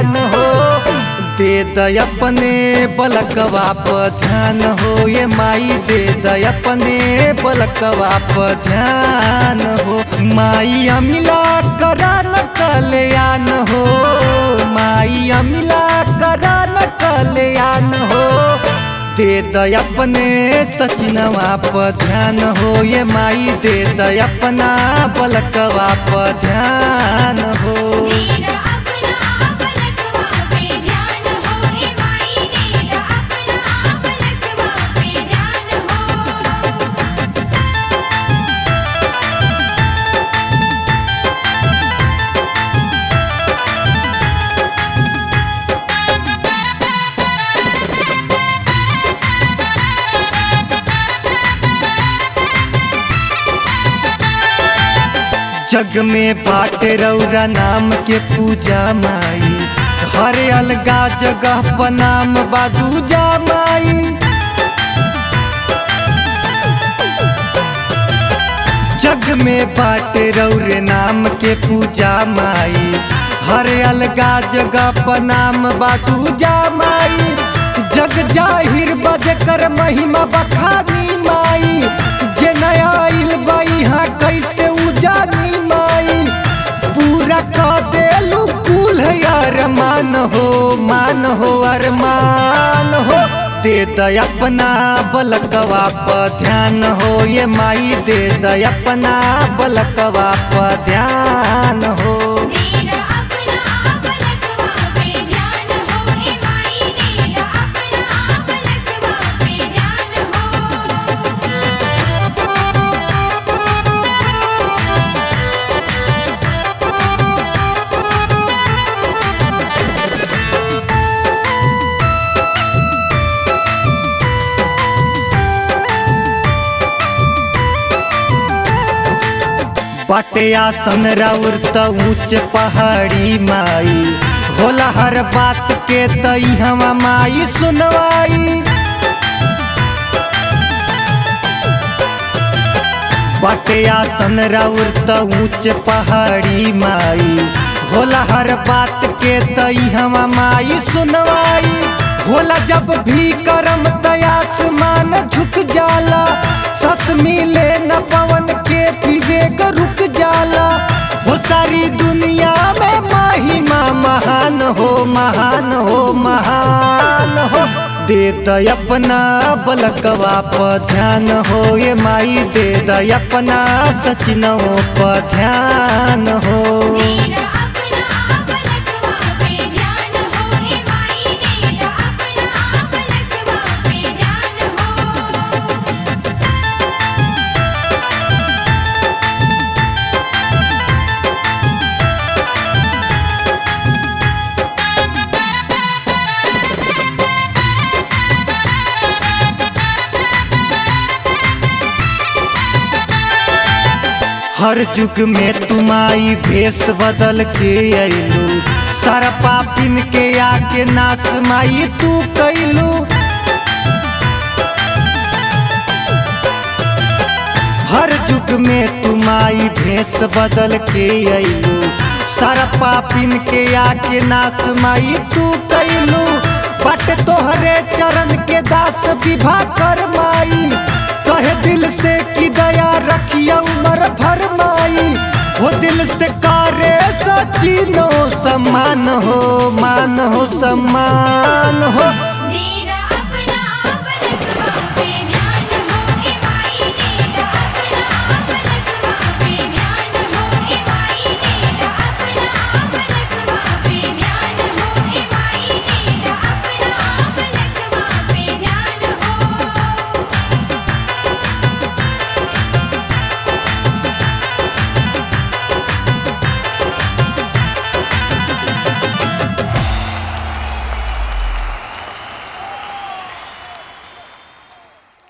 ज्ञान हो दे दय अपने बलकवा प ध्यान हो ये माई दे दय अपने बलकवा प ध्यान हो माई अमिला करा न कल्याण हो माई अमिला करा न कल्याण हो दे दय अपने सचिनवा प ध्यान हो ये माई दे दय अपना बलकवा प ध्यान हो तेरा अपना पलकवा पे ध्यान हो हे माई तेरा अपना पलकवा पे ध्यान हो जग में बाटे रौरा नाम के पूजा माई हर अलगा जगह पर नाम बादूजा माई जग में बाटे रौरे नाम के पूजा माई हर अलगा जगह पर नाम बादूजा माई जग जाहिर बज कर महिमा बखानी माई जे नया आइल बाई हाँ कैसे उजानी माई पूरा का देलू कुल है अरमान हो मान हो अरमान हो दे दय अपना बलकवा प ध्यान हो ये माई दे दय अपना बलकवा प ध्यान हो तेरा अपना पलकवा पे ध्यान हो हे माई तेरा अपना पलकवा पे ध्यान बाटे आसन राउर त ऊंच पहाड़ी माई होला हर बात के तई हवा माई सुनवाई बाटे आसन राउर त ऊंच पहाड़ी माई होला हर बात के तई हवा माई सुनवाई होला जब भी करम तयासमान झुक जाला सस मिले न पवन के विवेक रुक जाला वो सारी दुनिया में महिमा महान हो महान हो महान हो दे दय अपना बलकवा प ध्यान हो ये माई दे दय अपना सचिनों प ध्यान हो तेरा अपना पलकवा पे ध्यान हो हे माई तेरा अपना पलकवा पे ध्यान हो हर युग में तुमाई भेष बदल के अइलू सारा पापिन के आके नाश माई तू कैलू हर युग में तुमाई भेष बदल के अइलू सारा पापिन के आके नाश माई तू कैलू बट तोहरे चरण के दास विभा कर माई कहे दिल से की दया रखिया उमर भर माई वो दिल से कारे सचिनो सम्मान हो मान हो सम्मान हो